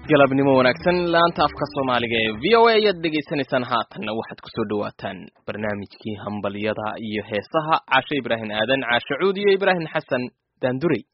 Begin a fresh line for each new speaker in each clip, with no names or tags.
galabnimo wanaagsan laanta afka soomaaliga ee v o a ayaad dhegaysanaysaan haatanna waxaad kusoo dhawaataan barnaamijkii hambalyada iyo heesaha caashe ibraahim aadan caashe cuud iyo ibraahim xasan daandurey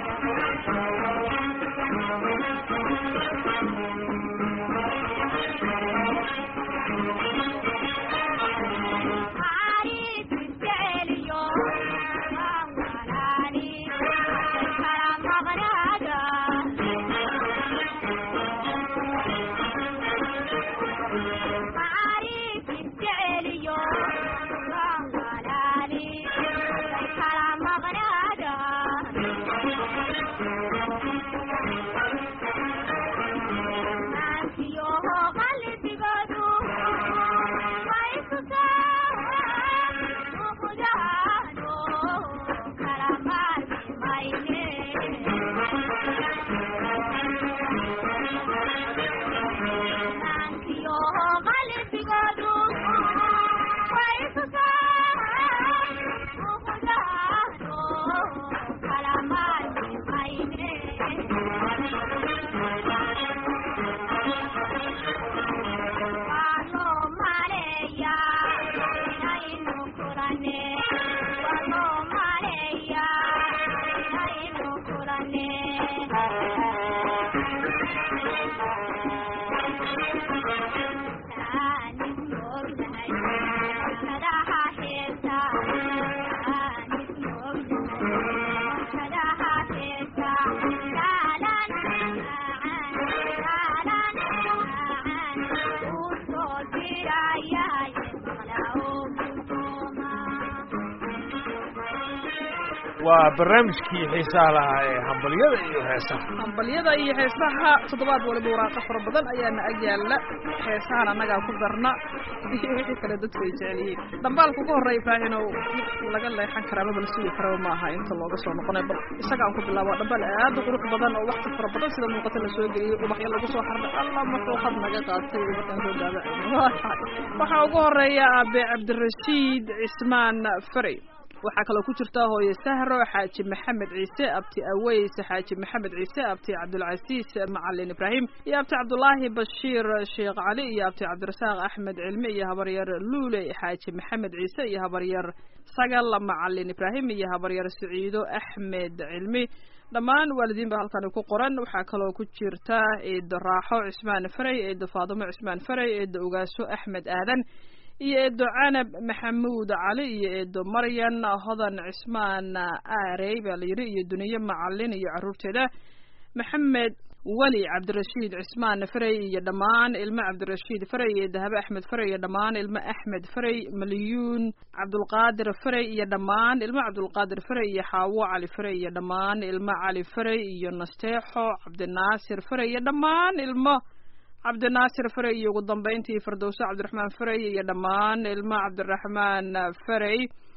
waa barnaamijkii xiisaha lahaa ee hambalyada iyo heesaha
hambalyada iyo heesaha toddobaad waliba waraaqa fara badan ayaana ag yaalla heesahan annagaa ku darna iyo wixii kale dadku ay jecel yihiin dhambaalka ugu horreya ibraahinow mid laga leexan karaa maba la sugi karaba ma aha inta looga soo noqonay bal isaga aan ku bilaabo dhambaal aad u qurux badan oo wakti fara badan sida muuqata la soo geliyey ubaxyo lagu soo xarday allah muxuu had naga qaatay markaan soo daabacay waxaa ugu horeeya aabe cabdirashiid cismaan farey waxaa kaloo ku jirta hooye sahro xaaji maxamed ciise abti aweys xaaji maxamed ciise abti cabdulcasiis macalin ibraahim iyo abti cabdulaahi bashiir sheekh cali iyo abti cabdirasaaq axmed cilmi iyo habaryar luule xaaji maxamed ciise iyo habaryar sagal macalin ibraahim iyo habaryar siciido axmed cilmi dhammaan waalidiin ba halkani ku qoran waxaa kaloo ku jirta eedo raaxo cismaan farey eedo faadimo cismaan farey eedo ogaaso axmed aadan iyo eedo canab maxamuud cali iyo eedo maryan hodan cismaan aarey baa la yidhi iyo duniye macalin iyo carruurteeda maxamed weli cabdirashiid cismaan farey iyo dhammaan ilmo cabdirashiid farey iyo dahabe axmed farey iyo dhammaan ilmo axmed farey malyuun cabdulqaadir farey iyo dhammaan ilmo cabdulqaadir farey iyo xaawo cali farey iyo dhammaan ilmo cali farey iyo nasteexo cabdinaasir farey iyo dhammaan ilmo cabdinaasir farey iyo ugu dambeyntii firdowso cabdiraxmaan farey iyo dhammaan ilmo cabdiraxmaan farey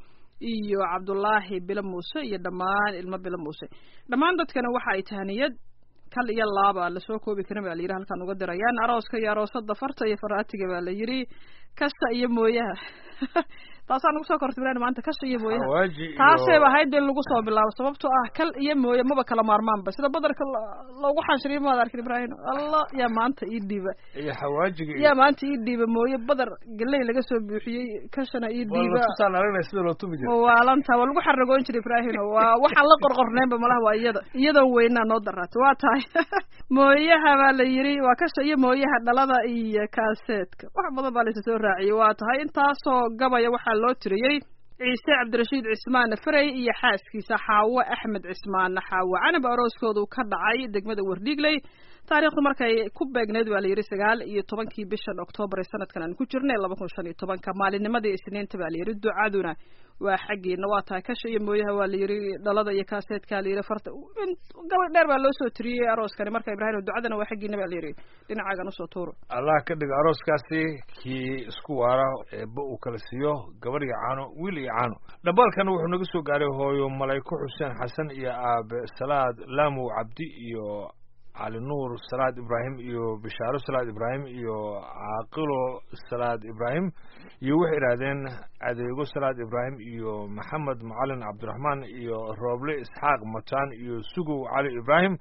iyo cabdulaahi bilo muuse iyo dhammaan ilmo bilo muuse dhammaan dadkana waxa ay tahaniyad kal iyo laaba lasoo koobi karin baa la yidhi halkaan uga dirayaan arooska iyo aroosada farta iyo faraatiga baa la yidhi kasta iyo mooyaha taasaan nagu soo kortay bilan maanta kasha iyo mooyaha
hawaaji
taasayba ahayd in lagu soo bilaabo sababtoo ah kal iyo mooye maba kala maarmaanba sida badarka loogu xanshiriyo maad arkin ibraahim allah yaa maanta ii dhiiba
iyo xawaajiga
yaa maanta ii dhiiba mooye badar galey laga soo buuxiyey kashana ii dhiiba
tusaan aragnay sida loo tumi jira
waalanta waa lagu xaragoon jiray ibraahim waa waxaan la qorqorneenba malaha waa iyada iyadoon weynaa noo daraatay waa tahay mooyaha baa la yidhi waa kasha iyo mooyaha dhalada iyo kaaseedka wax badan baa laysa soo raaciyey waa tahay intaasoo gabaya waxaa loo tiriyey ciise cabdirashiid cismaan farey iyo xaaskiisa xaawo axmed cismaan xaawo canab arooskoodu ka dhacay degmada wardhiigley taariikhdu markay ku beegneyd waa la yidhi sagaal iyo tobankii bishan oktoobar ee sanadkan aan ku jirnay laba kun shan iyo tobanka maalinnimadii isniinta baa la yidhi ducaduna waa xaggiina waa tahay kasha iyo mooyaha waa la yidhi dhalada iyo kaaseedkaa la yidhi farta gabadh dheer baa loo soo tiriyey arooskani marka ibraahim ducadana waa xaggiina baa la yidhi dhinacaagan usoo tuuro
allah ka dhiga arooskaasi kii isku waara eeba uu kala siiyo gabar iyo caano wiil iyo caano dhambaalkan wuxuu naga soo gaaray hooyo malayko xuseen xasan iyo aabe salaad laamow cabdi iyo cali nuur salaad ibraahim iyo bishaaro salaad ibraahim iyo caaqilo salaad ibraahim iyo waxay idhaahdeen adeego salaad ibraahim iyo maxamed macalin cabdiraxmaan iyo rooble isxaaq mataan iyo sugow cali ibraahim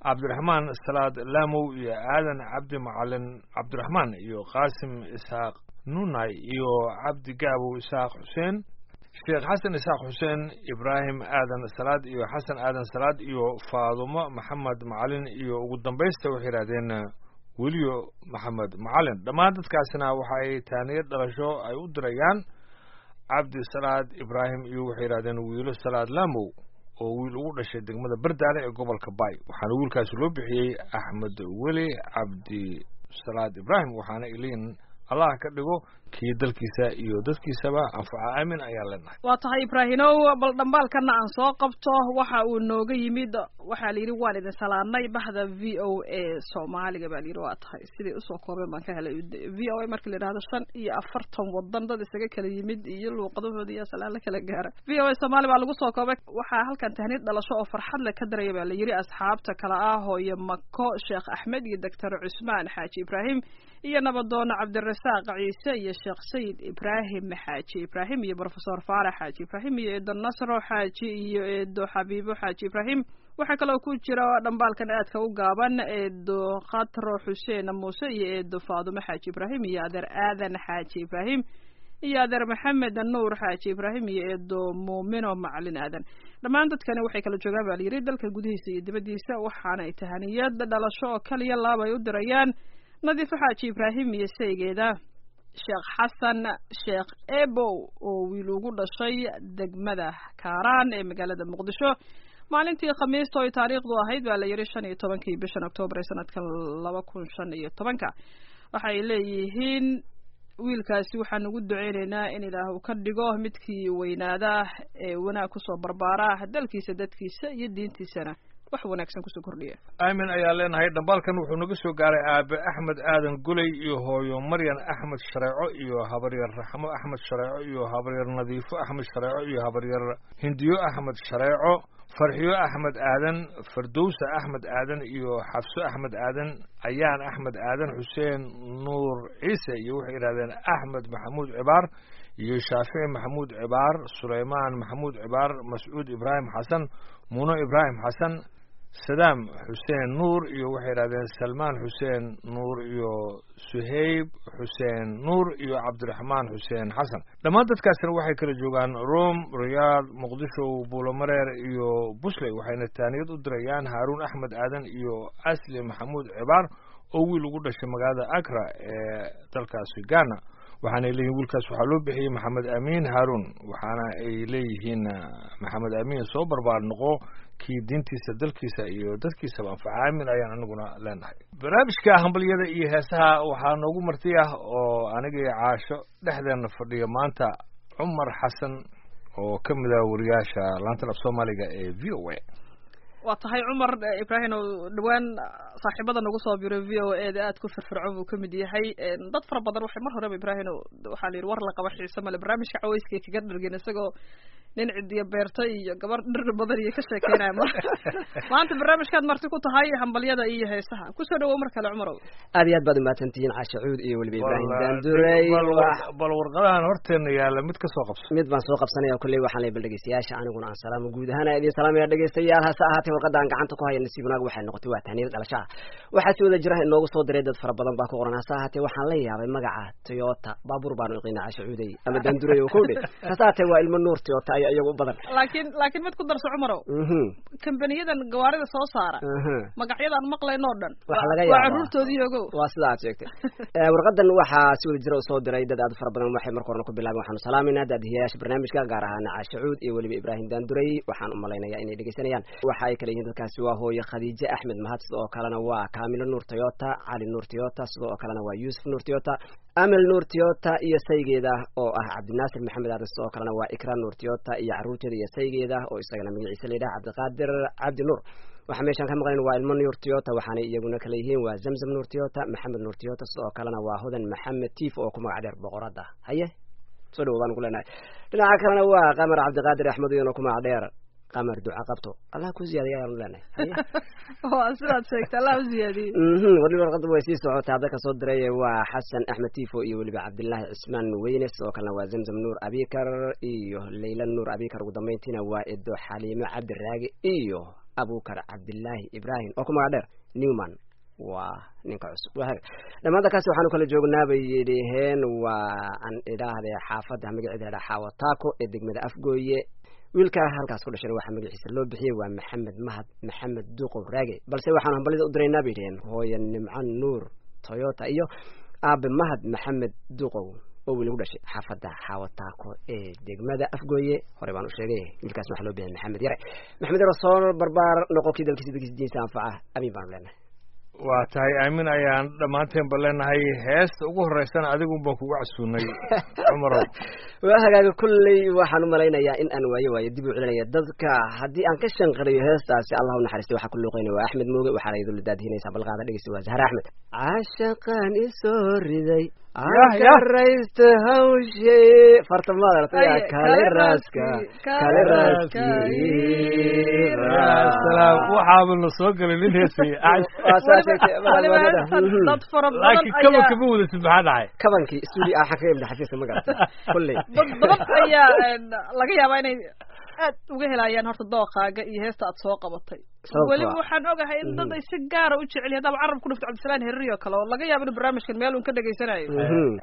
cabdiraxmaan salaad laamow iyo aadan cabdi macalin cabdiraxmaan iyo qaasim isxaaq nunay iyo cabdi gaabow isxaaq xuseen sheekh xasan isxaaq xuseen ibraahim aadan salaad iyo xasan aadan salaad iyo faadumo maxamed macalin iyo ugu dambaysta waxay yidhahdeen weliyo maxamed macalin dhammaan dadkaasina waxa ay taaniyad dhalasho ay u dirayaan cabdi salaad ibraahim iyo waxay yidhahdeen wiilo salaad laamow oo wiil ugu dhashay degmada bardaale ee gobolka baay waxaana wiilkaasi loo bixiyey axmed weli cabdi salaad ibraahim waxaana iliin allah ka dhigo kii dalkiisa iyo dadkiisaba anfaca aamin ayaan leenahay
waa tahay ibraahimow bal dhambaalkana aan soo qabto waxa uu nooga yimid waxaa la yidhi waan idin salaanay bahda v o a soomaaliga baa layidhi waa tahay siday usoo koobeen baan ka helay v o a marka la yidhahdo shan iyo afartan wadan dad isaga kala yimid iyo luuqadahooda iyo salaan la kala gaara v o a soomaali baa lagu soo koobay waxaa halkan tahniid dhalasho oo farxad le ka daraya baa la yidhi asxaabta kale ah hooye mako sheekh axmed iyo doctor cusmaan xaaji ibraahim iyo nabadoono cabdirasaaq ciise iyo sheekh sayid ibraahim xaaji ibraahim iyo brofesor faarax xaaji ibraahim iyo eedo nasro xaaji iyo eedo xabiibo xaaji ibraahim waxaa kaloo ku jira dhambaalkan aadka u gaaban eedo khatro xuseen muuse iyo eedo faadumo xaaji ibraahim iyo adeer aadan xaaji ibraahim iyo adeer maxamed nuur xaaji ibraahim iyo eedo muumino macalin aadan dhammaan dadkani waxay kala joogaan baa layidhi dalka gudihiisa iyo dibaddiisa waxaana ay tahaniyad dhalasho oo kaliya laaba ay u dirayaan nadiifo xaaji ibraahim iyo saygeeda sheekh xasan sheekh ebow oo wiil ugu dhashay degmada kaaraan ee magaalada muqdisho maalintii khamiista oo ay taariikhdu ahayd baa la yidhi shan iyo tobankii bishan octoobar ee sanadkan laba kun shan iyo tobanka waxay leeyihiin wiilkaasi waxaan ugu duceyneynaa in ilaah uu ka dhigo midkii weynaada ee wanaag kusoo barbaara dalkiisa dadkiisa iyo diintiisana wax wanaagsan kusoo kordhiya
aamin ayaa leenahay dhambaalkan wuxuu naga soo gaaray aabe axmed aadan guley iyo hooyo maryan axmed shareeco iyo habaryar raxmo axmed shareeco iyo habaryar nadiifo axmed shareeco iyo habaryar hindiyo axmed shareeco farxiyo axmed aadan fardowsa axmed aadan iyo xafso axmed aadan ayaan axmed aadan xuseen nuur ciise iyo waxay yidhahdeen axmed maxamuud cibaar iyo shaafici maxamuud cibaar sulaymaan maxamuud cibaar mascuud ibraahim xasan muno ibraahim xasan sadaam xuseen nuur iyo waxay yidhahdeen salmaan xuseen nuur iyo suhayb xuseen nuur iyo cabdiraxmaan xuseen xasan dhammaan dadkaasina waxay kala joogaan rome riyaad muqdisho buulomareer iyo busley waxayna taaniyad u dirayaan haaruun axmed aadan iyo asli maxamuud cibaar oo wiil ugu dhashay magaalada agra ee dalkaasi ghana waxaanay leeyihin wiilkaas waxaa loo bixiyey maxamed amiin haaruun waxaana ay leeyihiin maxamed amiin soo barbaar noqo kii diintiisa dalkiisa iyo dadkiisaba anfaca aamin ayaan aniguna leenahay barnaamijka hambalyada iyo heesaha waxaa noogu marti ah oo anigii caasho dhexdeena fadhiya maanta cumar xasan oo ka mid ah wariyaasha laantan af soomaaliga ee v o a
waa tahay cumar ibraahim oo dhawaan saaxiibada nagu soo biray v o a da aad ku firfircoon buu kamid yahay dad fara badan waxay mar horeba ibraahim waxaa la yidhi war la qaba xiise male barnaamijka caweyska kaga dhargin isagoo nin cidiyo beerta iyo gabar dhir badan iyo ka sheekeynaya mar maanta barnaamijkaad marti ku tahay hambalyada iyo heesaha kusoo dhawow mar kale cumarow
aad iyo aad baad umahadsantihiin caasha cuud iyo weliba ibraahim daandurey
bal warqadahan horteena yaalla mid ka soo qabso
mid baan soo qabsanaya kolley waxaan lay bal dhegeystayaasha aniguna aan salaamo guud ahaan idin salaamaya dhegeystayaal hase ahaatee warqada aan gacanta ku haya nasiib wanaag waxay noqotay waa tahniyada dhalashaha waxaa si wada jira inoogu soo diray dad fara badan baa ku qoran hase ahaatee waxaan la yaabay magaca toyota baabuur baanu iqiina caasha cuudey ama daandurey oo kowdhe hase ahaatee waa ilmo nuur toyota ayaa iyagu u badan
laakiin laakiin mid ku darso cumarow kambaniyadan gawaarida soo saara magacyadaan maqlayn oo dhan
Waxa laga
waa
yaabaa.
caruurtoodii ogow
waa sida aad sheegtay Eh, warqadan waxaa si wada jira u soo diray dad aad u fara badan waxay marka horena ku bilaabeen waxaanu salaamayna daadihiyayaasha barnaamijka gaar ahaan caasha cuud iyo weliba ibraahim daandurey waxaan u malaynayaa inay dhegeysanayaan waxa ay kala yihiin dadkaasi waa hooye khadiije axmed mahad sidoo kalena waa kaamilo nuur toyota cali nuur toyota sidoo kalena waa yuusuf nuur toyota amel nuur toyota iyo saygeeda oo ah cabdinaasir maxamed aadan sidoo kalena waa ikra nuur toyota iyo caruurteeda iyo saygeeda oo isagana magaciisa la yidhaha cabdiqaadir cabdi nuur waxaa meeshaan ka maqlayn waa ilmo nuur toyota waxaanay iyaguna kala yihiin waa zamzam nuur toyota maxamed nuur toyota sidoo kalena waa hodan maxamed tiif oo ku magac dheer boqorada haye soo dhawo baan ku leenahay dhinaca kalena waa qamar cabdiqaadir axmed iyana ku magac dheer qamar duca qabto allah ku ziyaadiya ayaanu leenahay haye
waa sidaad sheegtay allah u ziyaadiyey
mhm weliba warqada way sii socotaa dadka soo diray waa xasan axmed tifo iyo weliba cabdilaahi cismaan weyne sidoo kalena waa zamzam nuur abikar iyo leyla nuur abikar ugu dambeyntiina waa edo xaliimo cabdiraagi iyo abukar cabdilaahi ibrahim oo ku magac dheer newman waa ninka cusub dhammaan dalkaasi waxaanu kala joognaa bay yidhiheen waa aan idhaahde xaafadda magaceeda ladhaa xaawataako ee degmada afgooye wiilka halkaas ku dhashay waxaa magaciisa loo bixiyey waa maxamed mahad maxamed duuqow raage balse waxaanu hambalida u diraynaa bay yidhiheen hooye nimco nuur toyota iyo aabe mahad maxamed duuqow oo wiil gu dhashay xaafadda xaawataako ee degmada afgooye hore baan u sheegay wiilkaas waxaa loo bixiyay maxamed yare maxamed yare soo barbaar noqokii dalkiisa dalkiisa diinsa anfaca amiin baanu leenahay
waa tahay aamin ayaan dhammaanteenba leenahay heesta ugu horeysana adigun baan kugu casuunay cumarow
waa hagaaga kulley waxaan u malaynayaa in aan waayo waayo dib u celinaya dadka haddii aan ka shanqariyo heestaasi allah u naxariistay waxaa ku luuqeynaya waa axmed mooge waxaana idinla daadihinaysaa balqaada dhegeysta waa zahra axmed caashaqaan isoo riday akaraysta hawshe fartamada kale raaska kale
salaam waxaaba la soo galay nin heesay
dad fara badan
laakiin kaba kama wadasid maxaa dhacay
kabankii studio ah waxaan kaga imda xafiiska ma garata kulley
dad badan ayaa laga yaabaa inay aad uga helayaan horta dookaaga iyo heesta aad soo qabatay
Sababtoo
weliba
ah.
waxaan ogahay in dad ay si gaara u jecel yahay hadaba carab ku dhufto cabdisalaan herri oo kale oo laga yaabo inuu barnaamijkan meel uun ka dhegaysanayo
Mhm.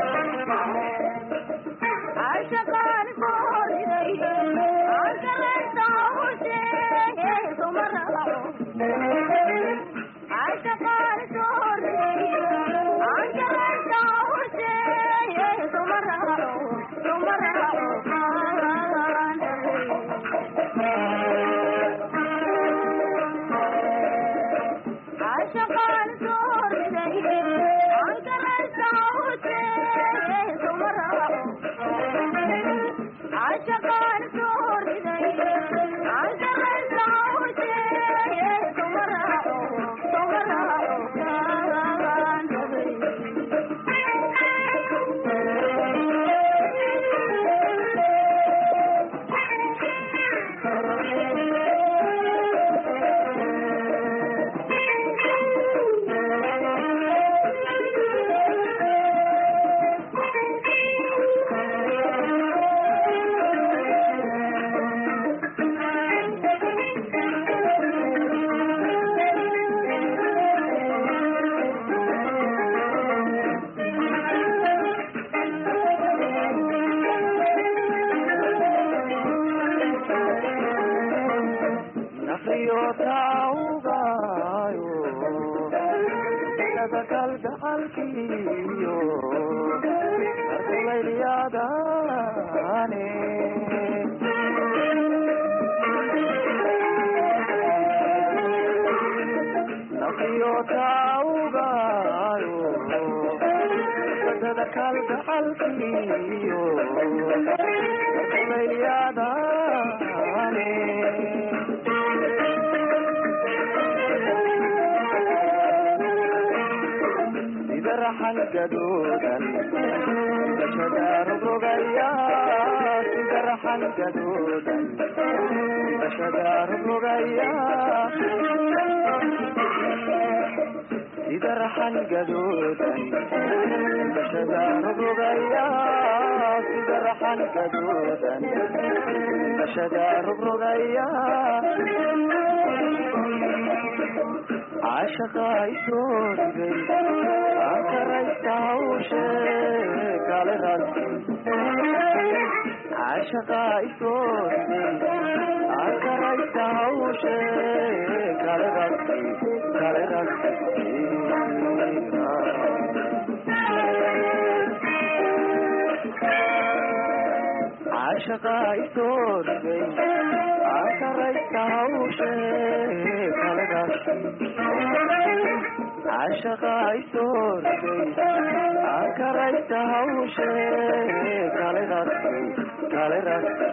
عشقان صار إليه عشقان naqiyotawgayo dada kalgacalkiyo arkulaylyadane naqiyotawgayo dada kalgacalkiyo arkulaylyadane sida raxan gadoodan bashadaarogrogaya sida raxan gadoodan bashadaarogrogaya sida raxan gadoodan bashadaarogrogaya sida raxan gadoodan bashadaarogrogaya caashaqa isoorigay akaraysta hawshe kale ragsi caashaqa isoorigay akaraysta hawshe kale ragsi kale ragsi caashaqa isoorigay akaraysta hawshe kale ragsi caashaqa isoorigay akaraysta hawshe kale ragsi kale ragsi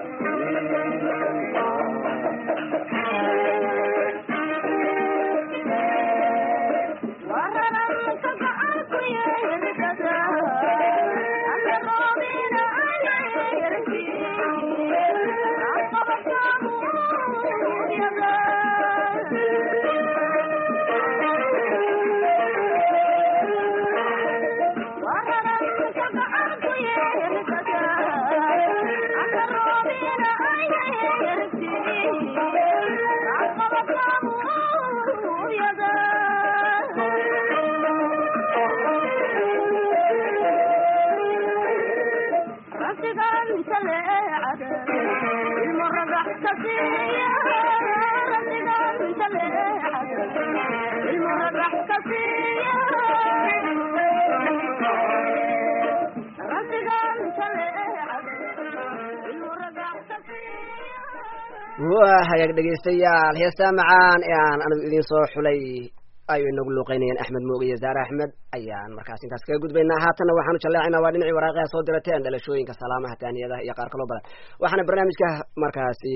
waa hagaag dhegaystayaal heestaa macaan ee aan anigu idiin soo xulay ay inagu luuqeynayeen axmed mooge iyo zaare axmed ayaan markaas intaas kaga gudbaynaa haatanna waxaanu jalleecaynaa waa dhinacii waraaqaha soo dirateen dhalashooyinka salaamaha taaniyadaha iyo qaar kaloo badan waxaana barnaamijka markaasi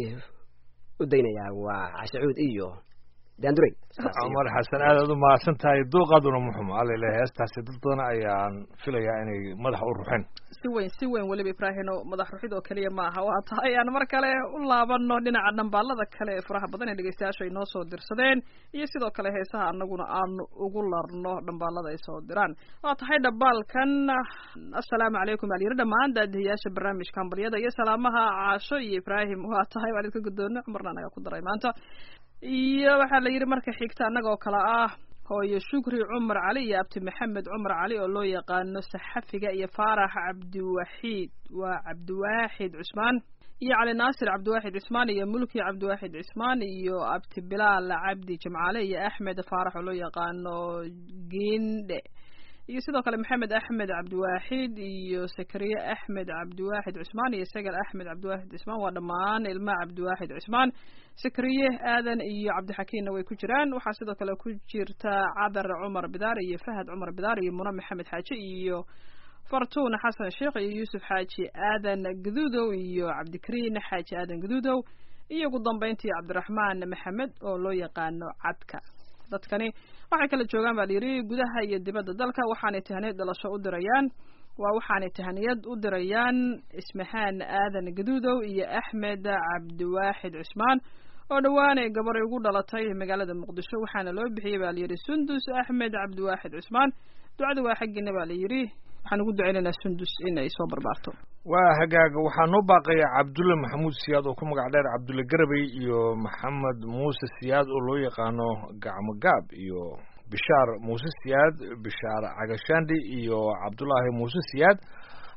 u daynayaa waa cashacuud iyo daanduray
cumar xasan aad aad u mahadsan tahay duuqaaduna muxuma alele heestaasi dad badan ayaan filayaa inay madaxa u ruxeen
si weyn si weyn weliba ibraahino madax ruxid oo keliya ma aha waa tahay aan mar kale u laabano dhinaca dhambaalada kale ee faraha badan ee dhegeystayaasha ay noo soo dirsadeen iyo sidoo kale heesaha anaguna aanu ugu larno dhambaalada ay soo diraan waa tahay dhambaalkan assalaamu calaykum baa layiri dhammaan daadihiyaasha barnaamijka hambalyada iyo salaamaha caasho iyo ibraahim waa tahay waan idinka guddoona cumarna anaga ku daray maanta iyo waxaa la yidhi marka xigta annaga oo kale ah hooyo shukri cumar cali iyo abti maxamed cumar cali oo loo yaqaano saxafiga iyo faarax cabdiwaxiid waa cabdiwaaxid cusmaan iyo cali naasir cabdiwaaxid cismaan iyo mulki cabdiwaaxid cismaan iyo abti bilaal cabdi jimcaale iyo axmed faarax oo loo yaqaano giindhe iyo sidoo kale maxamed axmed cabdiwaaxid iyo sakariye axmed cabdiwaaxid cusmaan iyo sagal axmed cabdiwaaxid cusmaan waa dhammaan ilma cabdiwaaxid cusmaan sakariye aadan iyo cabdixakiinna way ku jiraan waxaa sidoo kale ku jirta cadar cumar bidaar iyo fahad cumar bidaar iyo muna maxamed xaaji iyo fartuun xasan sheekh iyo yuusuf xaaji aadan gaduudow iyo cabdikariin xaaji aadan gaduudow iyo ugu dambeyntii cabdiraxmaan maxamed oo loo yaqaano cadka dadkani waxay kala joogaan baa layidhi gudaha iyo dibadda dalka waxaanay tahaniyad dhalasho u dirayaan waa waxaanay tahaniyad u dirayaan ismahaan aadan gaduudow iyo axmed cabdiwaaxid cusmaan oo dhowaanay gabaray ugu dhalatay magaalada muqdisho waxaana loo bixiyey baa layidhi sundus axmed cabdiwaaxid cusmaan ducada waa xaggiina baa layidhi waxaan ugu duceynaynaa sundus in ay soo barbaarto
waa hagaaga waxaa noo baaqaya cabdulle maxamuud siyaad oo ku magac dheer cabdulle garabey iyo maxamed muuse siyaad oo loo yaqaano gacmo gaab iyo bishaar muuse siyaad bishaar cagashaandhi iyo cabdulaahi muuse siyaad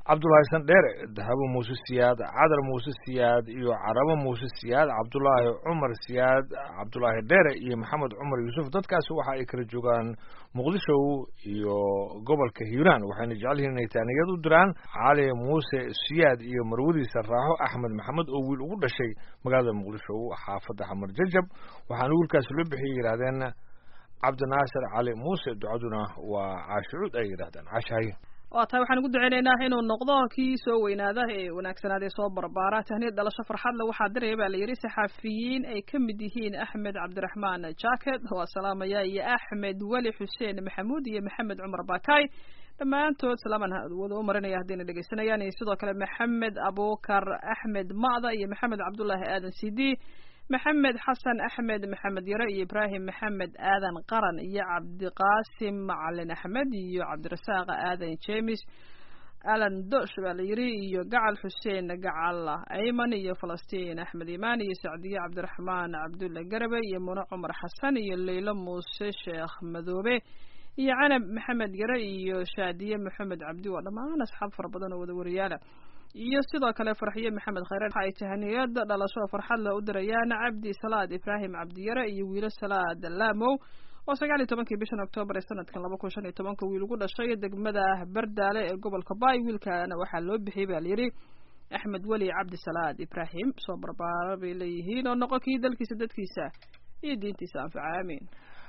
cabdulaahi sandheere dahabo muuse siyaad cadar muuse siyaad iyo carabo muuse siyaad cabdulaahi cumar siyaad cabdulaahi dheere iyo maxamed cumar yuusuf dadkaasi waxa ay kala joogaan muqdisho iyo gobolka hiiraan waxayna jecel yihiin inay taaniyad u diraan cali muuse siyaad iyo marwadiisa raaxo axmed maxamed oo wiil ugu dhashay magaalada muqdisho xaafadda xamar jajab waxaana wiilkaasi loo bixiyay yidhahdeen cabdinaasir cali muuse ducaduna waa caashicuud ay yidhahdeen caashahaye
waa tahay waxaan ugu duceynaynaa inuu noqdo kii soo weynaada ee wanaagsanaadee soo barbaara tahniyad dhalasho farxadle waxaa diraya baa la yidhi saxaafiyiin ay ka mid yihiin axmed cabdiraxmaan jacket waa salaamaya iyo axmed weli xuseen maxamuud iyo maxamed cumar bakay dhammaantood salaaman wada u marinaya haddayna dhegeysanayaan iyo sidoo kale maxamed abukar axmed ma'da iyo maxamed cabdullaahi aadan cd maxamed xasan axmed maxamed yare iyo ibraahim maxamed aadan qaran iyo cabdiqaasim macalin axmed iyo cabdirasaaq aadan jemes alan dosh baa la yidhi iyo gacal xuseen gacal ayman iyo falastiin axmed imaan iyo sacdiye cabdiraxmaan cabdulle garabe iyo muno cumar xasan iyo leylo muuse sheekh madoobe iyo canab maxamed yare iyo shaadiye maxamed cabdi waa dhammaan asxaab fara badan oo wada wariyaala iyo sidoo kale farxiye maxamed khayre waxa ay tahaniyad dhalasho farxad leh u dirayaan cabdi salaad ibraahim cabdiyare iyo wiilo salaad laamow oo sagaal iyo tobankii bishan oktoobar ee sanadkan laba kun shan iyo tobanka wiil ugu dhashay degmada bardaale ee gobolka baay wiilkaana waxaa loo bixiyey baa layidhi axmed weli cabdi salaad ibraahim soo barbaara bay leeyihiin oo noqon kii dalkiisa dadkiisa iyo diintiisa anfaca aamiin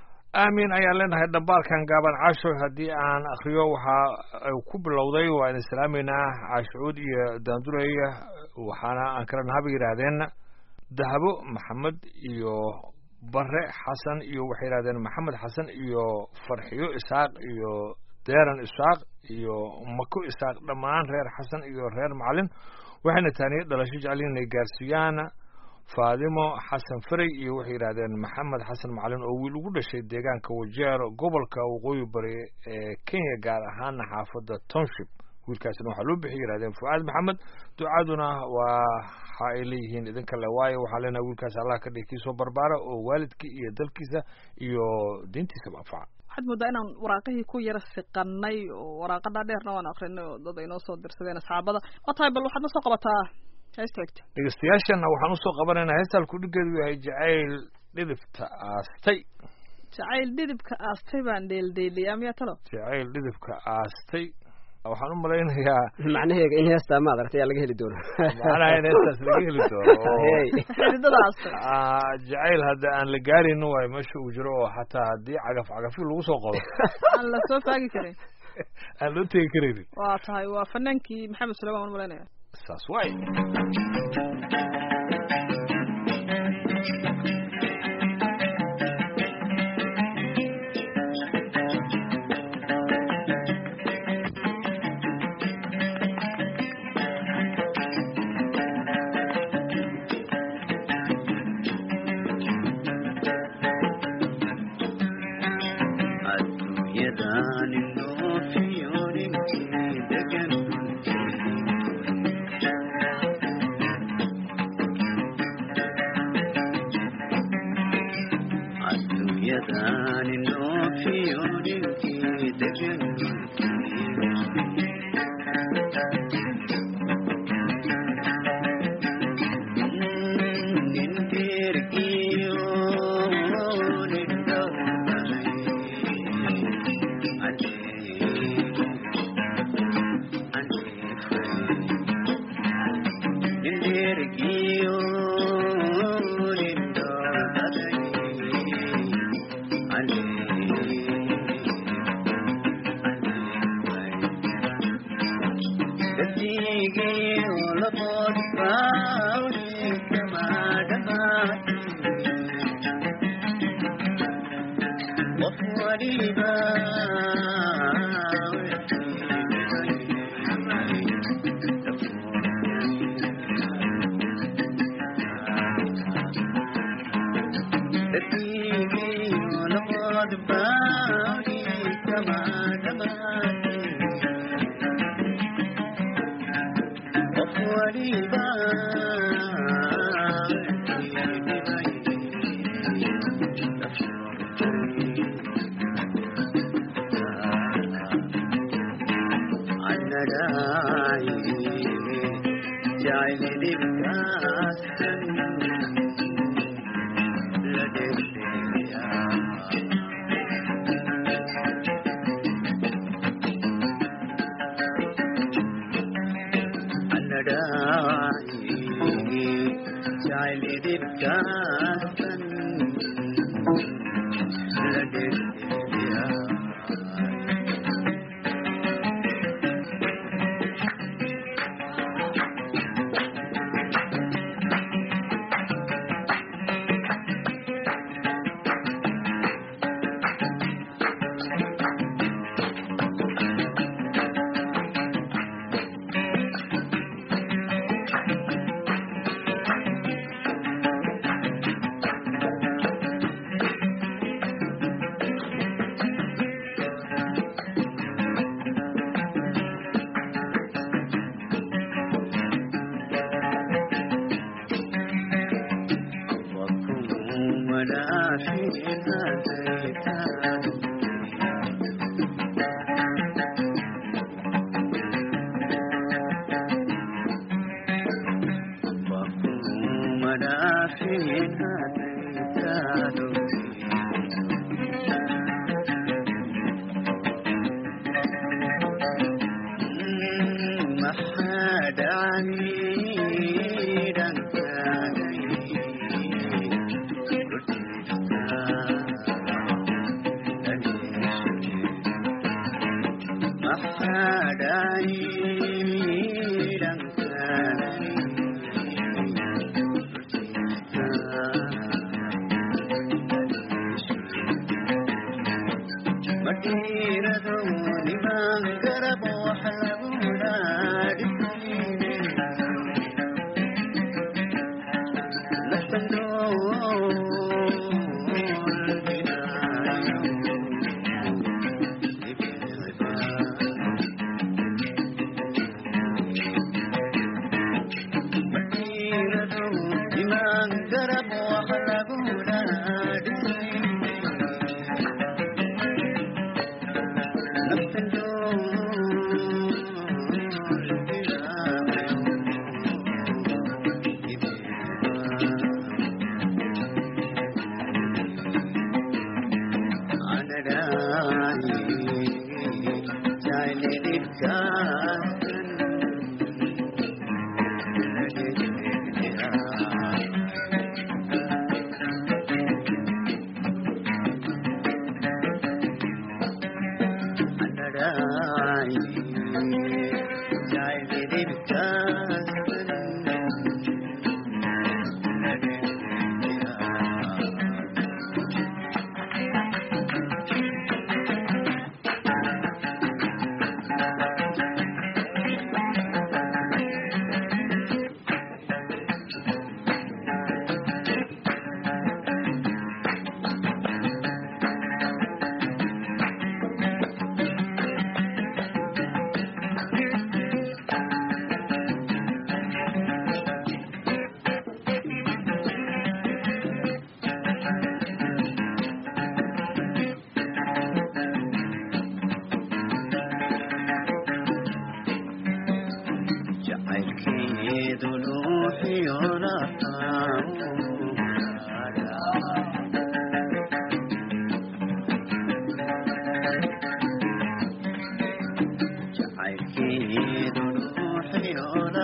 aamin ayaan leenahay dhambaalkan gaaban caasho haddii aan akriyo waxa ku bilowday waa idin salaameynaa caashucuud iyo daandurey waxaana aan kala nahaba yidhaahdeen dahabo maxamed iyo bare xasan iyo waxay yidhahdeen maxamed xasan iyo farxiyo isaaq iyo deeran isaaq iyo mako isaaq dhammaan reer xasan iyo reer macalin waxayna taaniya dhalasho jeceliin inay gaarsiiyaan faadimo xasan farey iyo waxay yidhahdeen maxamed xasan macalin oo wiil ugu dhashay deegaanka wajeer gobolka waqooyi bari ee kenya gaar ahaana xaafadda township wiilkaasina waxaa loo bixiyay yidhahdeen fucaad maxamed ducaduna waxa ay leeyihiin idinka le waayo waxaan leenahay wiilkaas allah ka dhigi kii soo barbaara oo waalidkii iyo dalkiisa iyo diintiisaba anfaca
waxaad moodaa inaan waraaqihii ku yara siqanay oo waraaqa dhaadheerna waan akrinay oo dad ay noo soo dirsadeen asxaabada waa tahay bal waxaad na soo qabataa heesta xigta
dhegeystayaashana waxaan usoo qabanaynaa heestaan kudhigeedu yahay jacayl dhidibta aastay
jacayl dhidibka aastay baan dheeldheeliyaa miyaa talo
jacayl dhidibka aastay waxaan u malaynayaa
macnaheega in heestaa ma adaragtay yaa laga heli doono
macnaha in heestaas laga heli doono oo
Hey.
xididada aastay
ah, jacayl hadda aan la gaarin waayo meesha uu jiro oo xataa haddii cagaf cagafi lagu soo qodo
aan la soo faagi karin
aan loo tegi karaynin
waa tahay waa fanaankii maxamed suleyman waan malaynaya
saas waay
adduunyadan inoo fiyooninkii degan adduunyadan inoo fiyooninkii degan nin dheergiyo nin dhowray jacaylidibkaasan la dhedheliyaa وكن منافيها زيتان وكن منافيها زيتان محاد عنيدا محاد عنيدا مدينة لمن قرب وحلبنا لمن قرب وحلبنا jacaylkeedu nuuxiyona jacaylkeedu nuuxiyona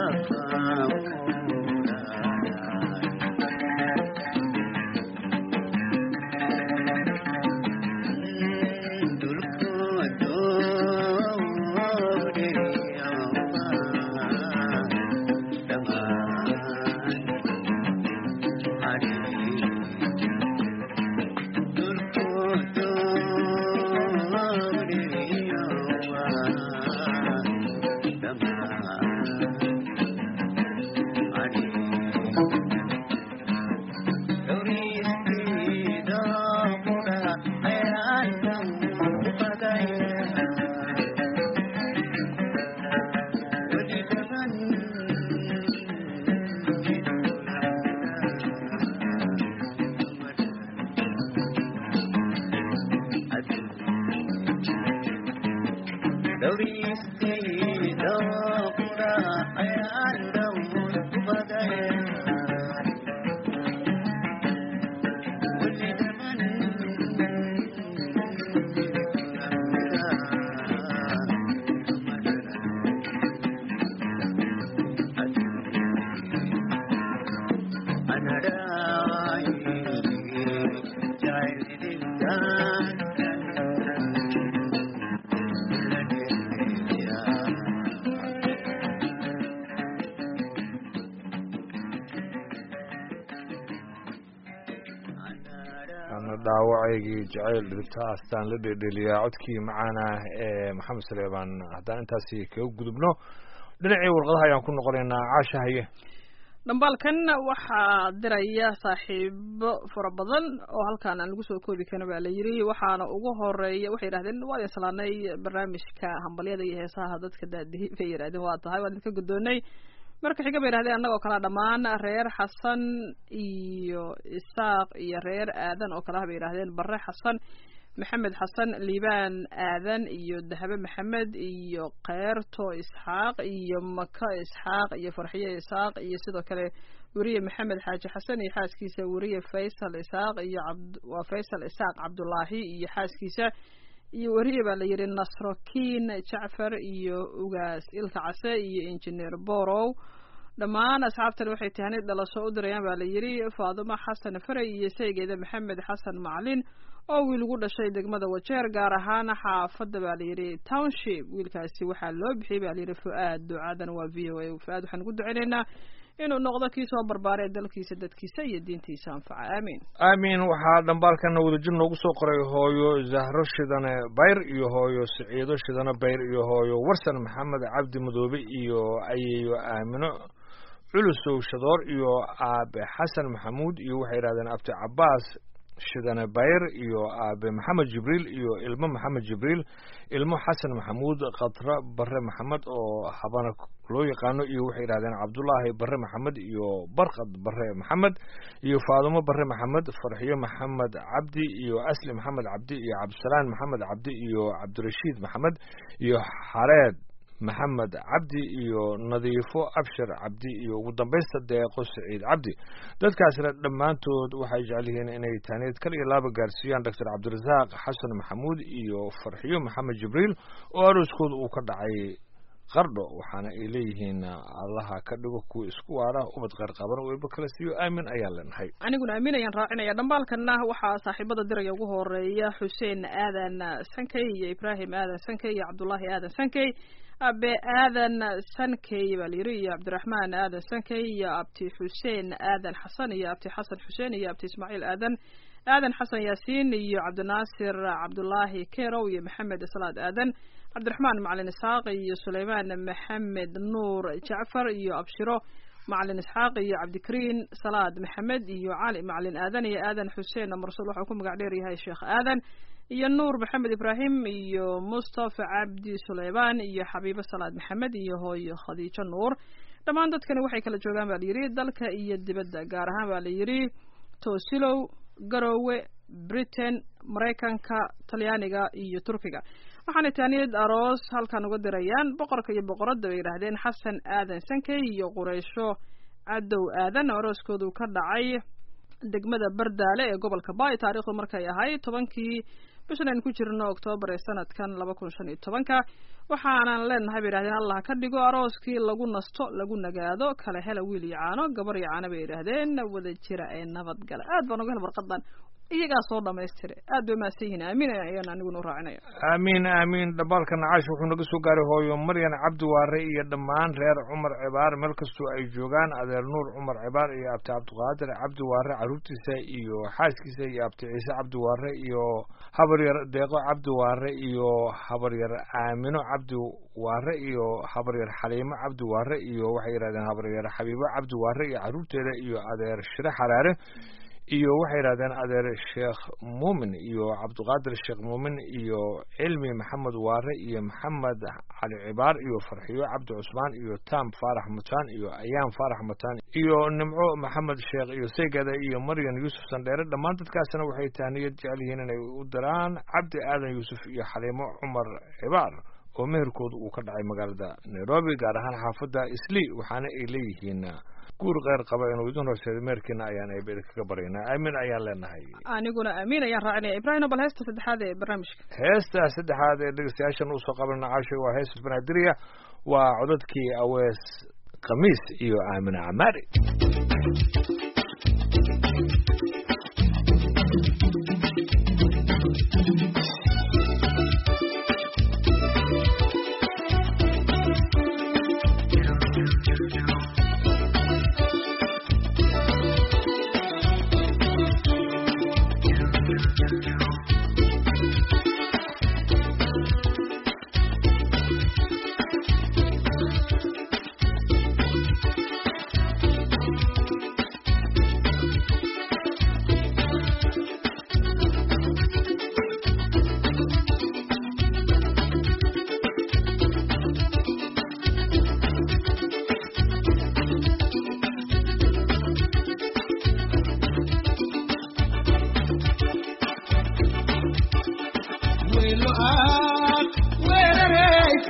ana dhaawacaygii jacayl dhibta astaan la dhedheliyaa codkii macaana ee maxamed saleebaan haddaan intaasi kaga gudubno dhinacii warqadaha ayaan ku noqonaynaa caasha haye
dhambaalkan waxaa diraya saaxiibo fara badan oo halkaan aan lagu soo koobi karin baa la yiri waxaana ugu horeeya waxay yidhahdeen waa idin salaanay barnaamijka hambalyada iyo heesaha dadka daadihi bay yidhahdeen waa tahay waan idinka guddoonay marka xiga bay yidhahdeen annagoo kale dhammaan reer xasan iyo isaaq iyo reer aadan oo kale ah bay yidhahdeen bare xasan maxamed xasan liibaan aadan iyo dahabe maxamed iyo keyrto isxaaq iyo maka isxaaq iyo farxiye isxaaq iyo sidoo kale weriye maxamed xaaji xasan iyo xaaskiisa weriye faysal isaaq iyo cabd waa faysal isaaq cabdulaahi iyo xaaskiisa iyo weriye baa la yidhi nasrokiin jacfar iyo ugaas ilka case iyo injineer borow dhammaan asxaabtan waxay tahanid dhalasho u dirayaan baa la yidhi faadimo xasan faray iyo saygeeda maxamed xasan macalin oo wiil ugu dhashay degmada wajeer gaar ahaan xaafadda baa la yidhi township wiilkaasi waxaa loo bixiyey baa la yidhi fu-aad ducadan waa v o a fu-aad waxaan ugu duceynaynaa inuu noqdo kii soo barbaaray dalkiisa dadkiisa iyo diintiisa anfaca aamiin
aamin waxaa dhambaalkana wadajir noogu soo qoray hooyo zahro shidane bayr iyo hooyo siciido shidane bayr iyo hooyo warsan maxamed cabdi madoobe iyo ayeeyo aamino culusow shadoor iyo aabe xasan maxamuud iyo waxay yidhahdeen abti cabaas shidane bayr iyo aabe maxamed jibriil iyo ilmo maxamed jibriil ilmo xasan maxamuud khatra bare maxamed oo habana loo yaqaano iyo waxay yidhahdeen cabdulaahi bare maxamed iyo barkad bare maxamed iyo faadumo bare maxamed farxiyo maxamed cabdi iyo asli maxamed cabdi iyo cabdisalaan maxamed cabdi iyo cabdirashiid maxamed iyo xareed maxamed cabdi iyo nadiifo abshir cabdi iyo ugu dambaysta deeqo saciid cabdi dadkaasna dhammaantood waxay jecel yihiin inay taaneed kal iyo laaba gaarsiiyaan doctor cabdirasaaq xasan maxamuud iyo farxiyo maxamed jibriil oo arooskooda uu ka dhacay qardho waxaana ay leeyihiin allaha ka dhigo kuwa isku waara ubad qeyr qaban weyba kala siiyo aamin ayaan leenahay
aniguna aamin ayaan raacinaya dhambaalkana waxaa saaxiibada diraya ugu horeeya xuseen aadan sankey iyo ibraahim aadan sankey iyo cabdullaahi aadan sankey abe aadan sankey baa la yiri iyo cabdiraxmaan aadan sankey iyo abti xuseen aadan xasan iyo abti xasan xuseen iyo abti ismaaciil aadan aadan xasan yaasiin iyo cabdinaasir cabdulaahi kerow iyo maxamed salaad aadan cabdiraxmaan macalin isxaaq iyo suleymaan maxamed nuur jacfar iyo abshiro macalin isxaaq iyo cabdikariin salaad maxamed iyo cali macalin aadan iyo aadan xuseen mursal waxau ku magac dheer yahay sheekh aadan iyo nuur maxamed ibraahim iyo mustafa cabdi suleymaan iyo xabiibo salaad maxamed iyo hooyo khadiijo nuur dhammaan dadkani waxay kala joogaan baa layidhi dalka iyo dibadda gaar ahaan baa layidhi toosilow garowe britain maraykanka talyaaniga iyo turkiga waxaana taaniyad aroos halkan uga dirayaan boqorka iyo boqoradda bay yidhaahdeen xasan aadan sankey iyo qureysho cadow aadan oo arooskoodu ka dhacay degmada bardaale ee gobolka baay taariikhdu markay ahayd tobankii bishan aynu ku jirno oktoobar ee sanadkan laba kun shan iyo tobanka waxaanan leenahay bay yidhahdeen allah ka dhigo arooskii lagu nasto lagu nagaado kala hela wiil iyo caano gabar iyo caano bay yidhaahdeen wada jira ee nabadgala aad baan uga hel warqadan iyagaa soo dhamaystire aad bay mahadsan yihiin aamin ayaan aniguna u raacinaya
aamiin aamiin dhambaalkana caash wuxuu naga soo gaaray hooyo maryan cabdi waare iyo dhammaan reer cumar cibaar meel kastoo ay joogaan adeer nuur cumar cibaar iyo abti cabdiqaadir cabdi waare caruurtiisa iyo xaaskiisa iyo abti ciise cabdi waare iyo habaryar deeqo cabdi waare iyo habaryar aamino cabdi waare iyo habaryar xaliimo cabdi waare iyo waxay yidhahdeen habaryar xabiibo cabdi waare iyo caruurteeda iyo adeer shire xaraare iyo waxay yidhahdeen adeer sheekh muumin iyo cabdiqaadir sheekh muumin iyo cilmi maxamed waare iyo maxamed cali cibaar iyo farxiyo cabdi cusmaan iyo tam faarax mutaan iyo ayaam faarax mutaan iyo nimco maxamed sheekh iyo seygada iyo maryan yuusuf sandheere dhammaan dadkaasna waxay tahniyad jecel yihiin inay u diraan cabdi aadan yuusuf iyo xaliimo cumar cibaar oo meherkooda uu ka dhacay magaalada nairobi gaar ahaan xaafadda isli waxaana ay leeyihiin guur kheyr qaba inuu idin horseedo meerkiina ayaan eebeda kaga baryaynaa aamin ayaan leenahay
aniguna aamin ayaan raacinaya ibraahim bal heesta saddexaad ee barnaamijka
heesta saddexaad ee dhegeystayaashan usoo qabanana caashay waa heestas banaadirya waa codadkii awees khamiis iyo aamina camaari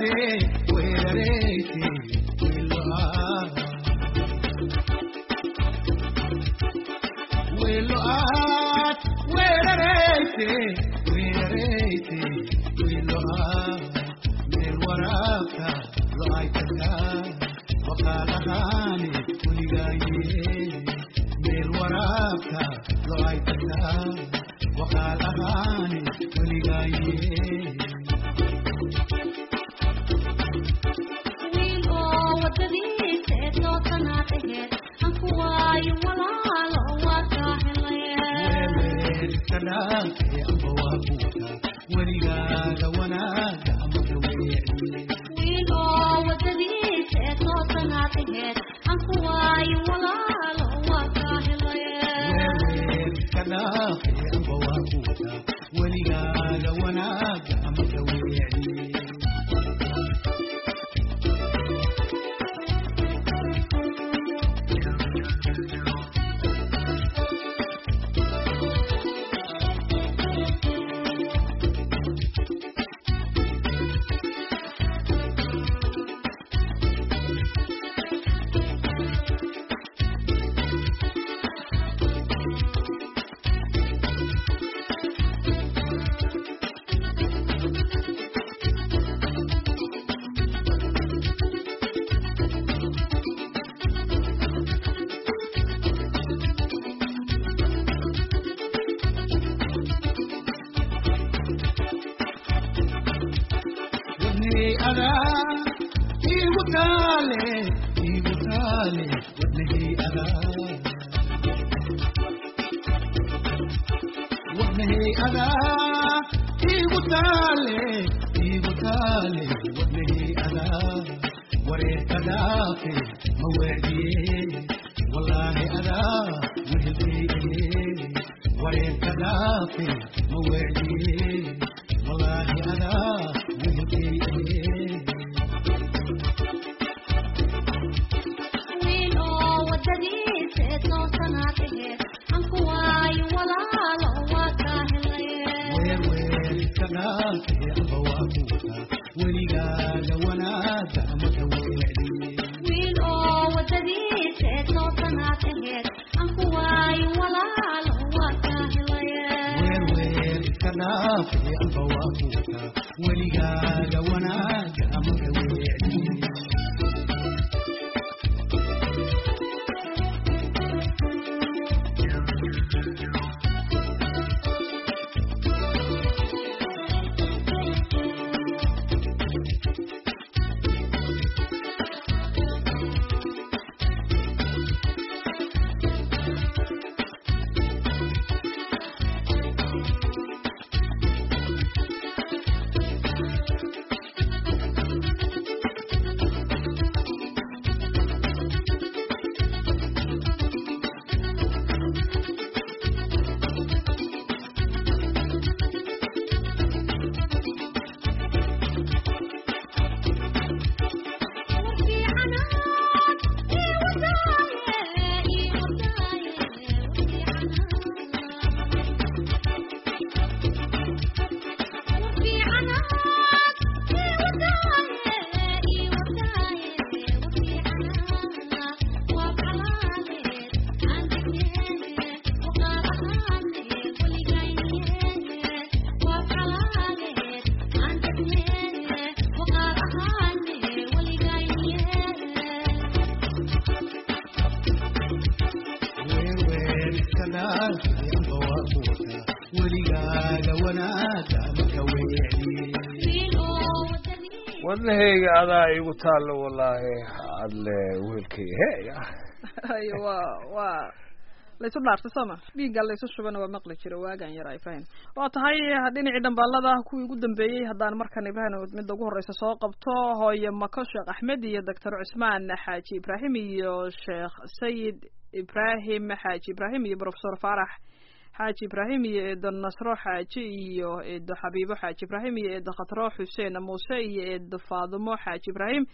wadnahayga adaa igu taallo wallaahi adle weelkay heya
ayo waa waa laysu dhaartay sooma dhiigga laysu shubana waa maqli jiro waagan yar ay fahin waa tahay dhinacii dhambaalada kuwii ugu dambeeyey haddaan markan ibrahin midda ugu horreysa soo qabto hooye mako sheekh axmed iyo doctor cusmaan xaaji ibraahim iyo sheekh sayid ibraahim xaaji ibraahim iyo profesor faarax xaaji ibraahim iyo eedo nasro xaaji iyo eedo xabiibo xaaji ibraahim iyo eedo khatro xuseen muuse iyo eedo faadumo xaaji ibraahim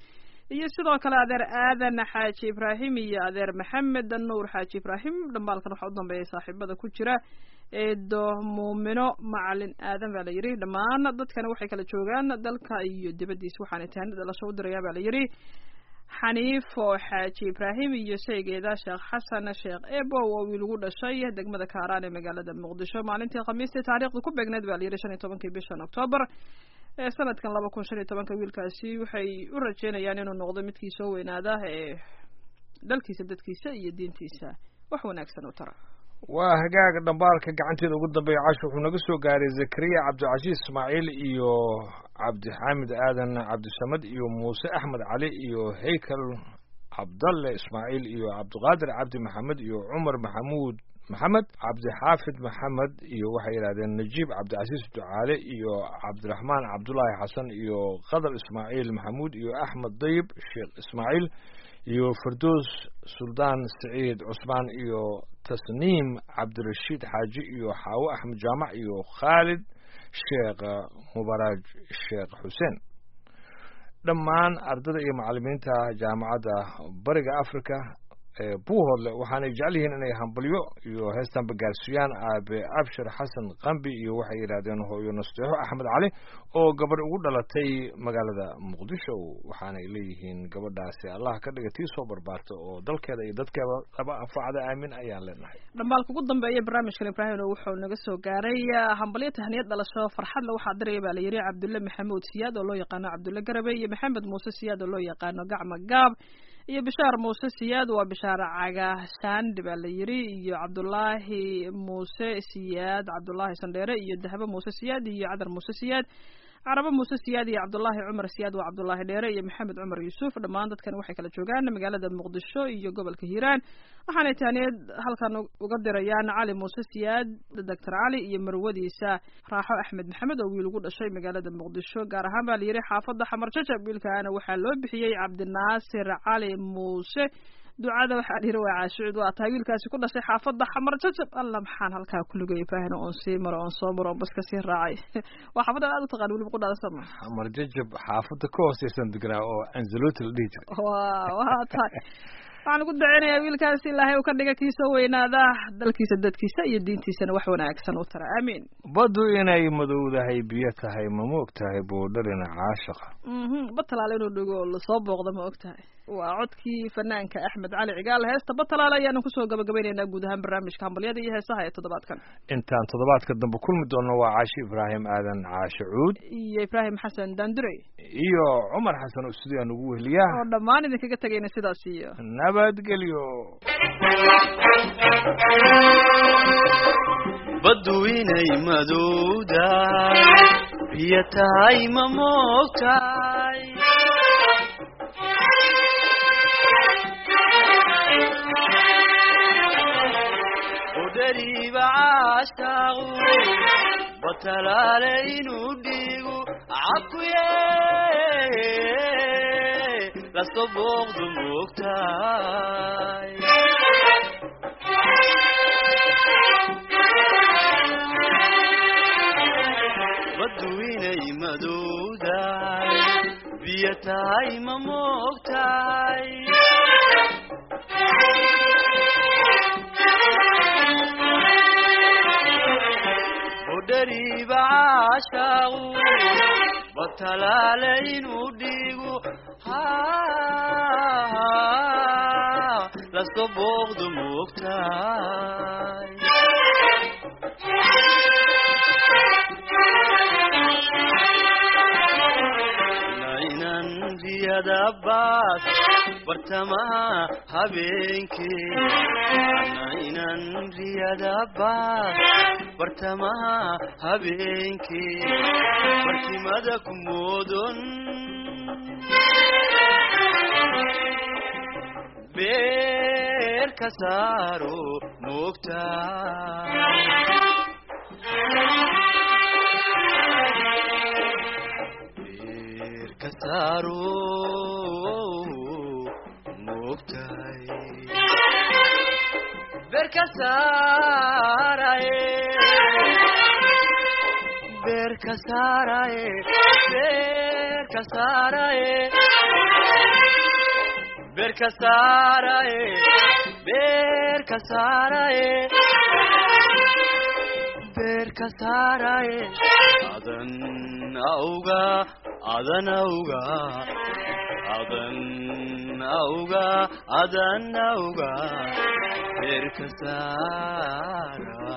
iyo sidoo kale adeer aadan xaaji ibraahim iyo adeer maxamed nuur xaaji ibraahim dhambaalkan waxaa u dambeeya saaxiibada ku jira eedo muumino macalin aadan baa la yidhi dhammaan dadkani waxay kala joogaan dalka iyo dibaddiisa waxaana taani dhalasho u dirayaa baa la yidhi xaniifo xaaji ibraahim iyo sheygeeda sheekh xasan sheekh ebo oo wiil ugu dhashay degmada kaaraan ee magaalada muqdisho maalintii khamiistii taariikhda ku beegneed baa la yidhi shan iyo tobankii bishan octoobar ee sanadkan laba kun shan iyo tobanka wiilkaasi waxay u rajeynayaan inuu noqdo midkii soo weynaada ee dalkiisa dadkiisa iyo diintiisa wax wanaagsan u tara
waa hagaaga dhambaalka gacanteeda ugu dambeeya cash wuxuu naga soo gaaray zakariya cabdicasiis ismaaciil iyo cabdixaamid aadan cabdisamed iyo muuse axmed cali iyo haykal cabdalle ismaaciil iyo cabdiqaadir cabdi maxamed iyo cumar maxamuud maxamed cabdixaafid maxamed iyo waxay yidhahdeen najiib cabdicasiis ducaale iyo cabdiraxmaan cabdulaahi xasan iyo qadar ismaaciil maxamuud iyo axmed dayib sheekh ismaaciil iyo fardoos suldaan saciid cusmaan iyo tasniim cabdirashiid xaaji iyo xaawo axmed jaamac iyo khaalid sheekh mubaraaj sheekh xuseen dhammaan ardada iyo macallimiinta jaamacadda bariga africa ee buuhoodle waxaanay jecel yihiin inay hambalyo iyo heestanba gaarsiiyaan aabe abshir xasan qambi iyo waxay yidhahdeen hooyo nasteexo axmed cali oo gabadh ugu dhalatay magaalada muqdisho waxaanay leeyihiin gabadhaasi allah ka dhiga tii soo barbaarta oo dalkeeda iyo dadkeeda laba anfacda aamin ayaan leenahay
dhambaalka ugu dambeeya barnaamijkan ibraahim wuxuu naga soo gaaray hambalyo tahniyad dhalasho farxadle waxaa diraya baa la yidhi cabdulle maxamuud siyaad oo loo yaqaano cabdulle garabe iyo maxamed muuse siyaad oo loo yaqaano gacma gaab iyo bishaar muuse siyaad waa bishaar cagaashaandhi baa la yidhi iyo cabdullaahi muuse siyaad cabdullaahi sandheere iyo dahabo muuse siyaad iyo cadar muuse siyaad carabo muuse siyaad iyo cabdullaahi cumar siyaad waa cabdullaahi dheere iyo maxamed cumar yuusuf dhammaan dadkan waxay kala joogaan magaalada muqdisho iyo gobolka hiiraan waxaanay taaniyad halkan uga dirayaan cali muuse siyaad doctor cali iyo marwadiisa raaxo axmed maxamed oo wiil ugu dhashay magaalada muqdisho gaar ahaan baa la yidhi xaafadda xamar jajab wiilkaana waxaa loo bixiyey cabdinaasir cali muuse ducada waxaa dhihi waa caashucud waa tahay wiilkaasi ku dhashay xaafadda xamar jajab alla maxaan halkaa kulugay faahina oon sii maro oon soo maro oon baska sii raacay waa xaafadda aad u taqaan weliba qudhaada sama
xamar jajab xaafadda ka hooseysan deganaa oo anzaloti la dhihi jiray
waa waa tahay waxaan ugu daceynayaa wiilkaasi ilaahay uu ka dhiga kii soo weynaada dalkiisa dadkiisa iyo diintiisana wax wanaagsan u tara aamiin
baddu inay madowdahay biyo tahay ma ma og tahay boodharina caashaqa
mhm batalaale inuu dhigo lasoo booqda ma og tahay waa codkii fanaanka axmed cali cigaal heesta batalaale ayaanu kusoo gabagabaynaynaa guud ahaan barnaamijka hambalyada iyo heesaha ee toddobaadkan
intaan toddobaadka dambe kulmi doonno waa caashi ibraahim aadan caashe cuud
iyo ibraahim xasan daandurey
iyo cumar xasan oo sidii aan ugu weheliyaa
oo dhammaan idinkaga tegayna sidaas iyo
nabadgelyo
baddu inay madowdahay biyo tahay ma moogtahay udhariiba caashaaqu batalaale inuu dhiigu cakuye laso booqdu moogtahay baddu inay madowdahay biyo tahay ma moogtahay udhariiba caashaaqu batalaale inuu dhiigu laso booqdu moogtahay nainan riyada baas bartamaha habeenkee nainan riyada baas bartamaha habeenkee barkimada ku moodon beer ka saaro moogtaa ka saaro moogtahay beer ka saaraye beer ka saaraye beer ka saaraye beerka saaraye beerka saaraye beerka saaraye adan awga adan awga adan awga adan awga beerka saara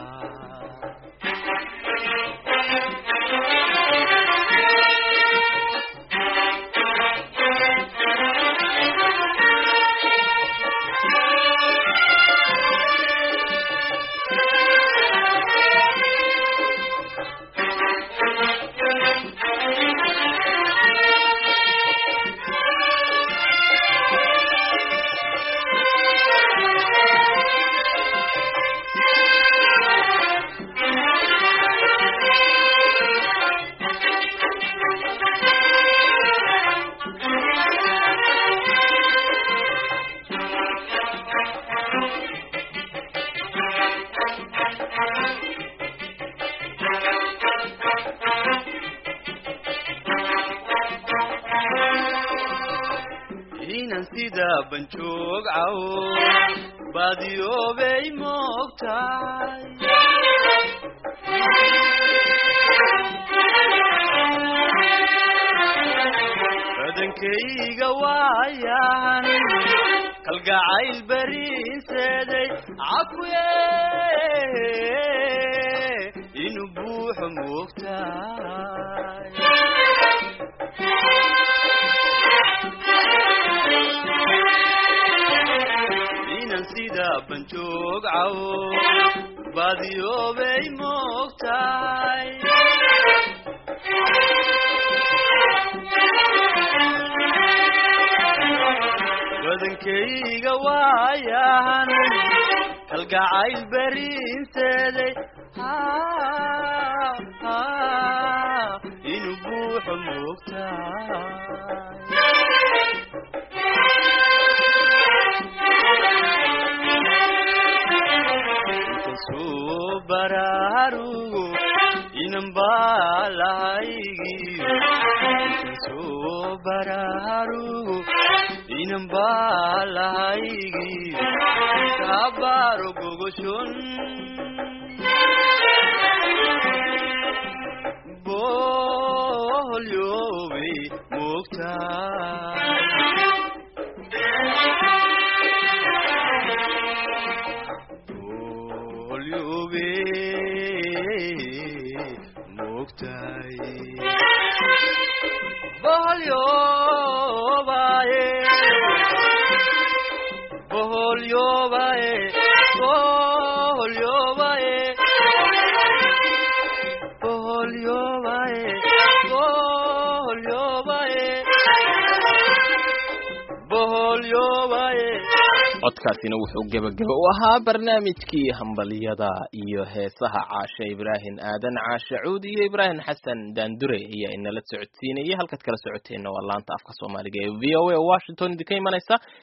inan sida banjoog cawo baadiyoobay moogtahay badankayga waayan kalgacayl bariinseeday cakuye inuu buuxo moogtahay inan sida banjoog cawo baadiyoobay moogtahay badankayga waayan kalgacayl bariinseeday inuu buuxo moogtahay inkasuu baraarugo inan baalahaygiyo inkasuu baraarugo inan baalahaygiyo kabaaro gogoshon boholyoobay moogtahay boholyobe moogtahay boholyobaye boholyobaye boholyobaye boholyobaye boholyobaye boholyobaye
codkaasina wuxuu gebageba u ahaa barnaamijkii hambaliyada iyo heesaha caashe ibraahim aadan caashe cuud iyo ibraahim xasan daandure ayaa inala socodsiinayay halkaad kala socoteenna waa laanta afka soomaaliga ee v o a washington idinka imanaysa